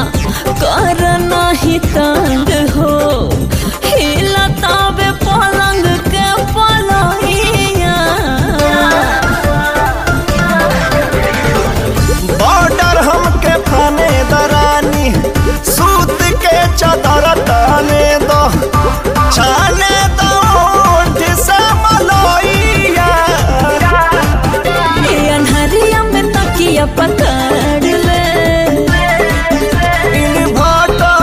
कर नहीं तंग हो हिलतावे पलंग के पलहिया बॉर्डर हमके फाने दरानी सूत के चादर ताने दो छाने दो ओठ से मलोइया ए अनहरिया में तकिया पकड़ ले इन्वर्टर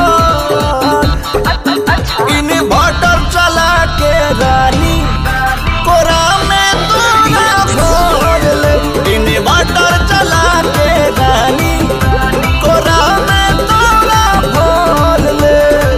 इन्वर्टर चला के रानी कोरा में तोरा भोर ले इन्वर्टर चला के रानी कोरा में तोरा भोर ले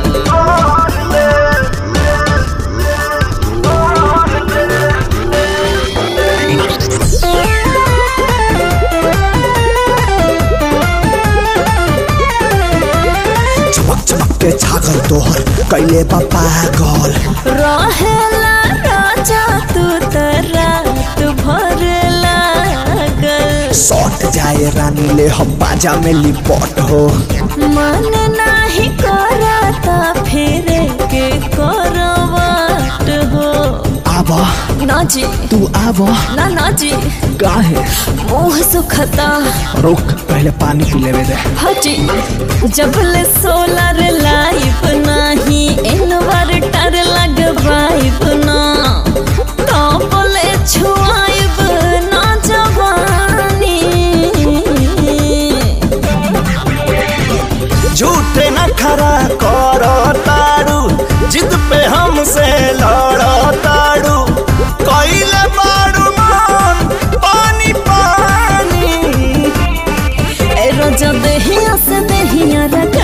चमक चमक के छागल तोहर कैले बा पागल रहेला राजा तू त रात भर लागल सौट जाए रानी ले हम बाजा में लिपट हो मन नाही करता फिर के करवाट हो आब ना जी तू आब ना ना जी काहे मुंह सुखता रुक पहले पानी पी लेवे दे हजी जबले सोलर लाइफ नाही इन्वर्टर लगवाइब ना तबले छुआइब ना जवानी झूठे न खरा करो ताड़ू जिद पे हमसे लड़ो ताड़ू कोइले बाड़ू मान पानी पानी ए रोजा देहिया से देहिया रख